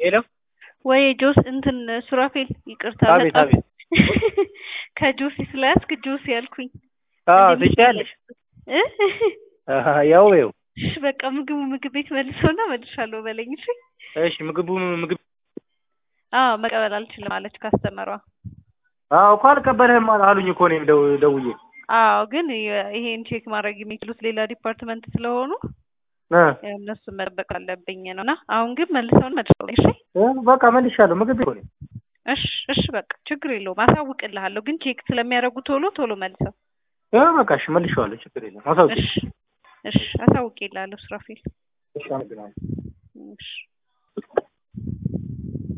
ሄሎ ወይ ጆስ እንትን ሱራፌል ይቅርታ አቤት በጣም አቤት ከጆሲ ስለያዝክ ጆሲ ያልኩኝ አዎ እንዴት ትችያለሽ እ? አሀ፣ ያው ያው እሺ በቃ ምግቡ ምግብ ቤት መልሶና መልሻለሁ በለኝ እሺ እሺ ምግቡ ምግብ አዎ መቀበል አልችልም አለች ካስተመሯ አዎ እኮ አልቀበልህም አሉኝ እኮ እኔም ደው- ደውዬ አዎ ግን የ- ይሄን ቼክ ማድረግ የሚችሉት ሌላ ዲፓርትመንት ስለሆኑ እ እነሱን መጠበቅ አለብኝ ነው እና አሁን ግን መልሰውን መልሰው እሺ እ በቃ መልሻለሁ ምግብ ቤት ሆነ እሺ እሺ በቃ ችግር የለውም አሳውቅልሃለሁ ግን ቼክ ስለሚያደርጉ ቶሎ ቶሎ መልሰው እ በቃ እሺ መልሼዋለሁ ችግር የለም አሳውቂ እሺ እሺ አሳውቅልሃለሁ ሱራፌል እሺ አመሰግናለሁ እሺ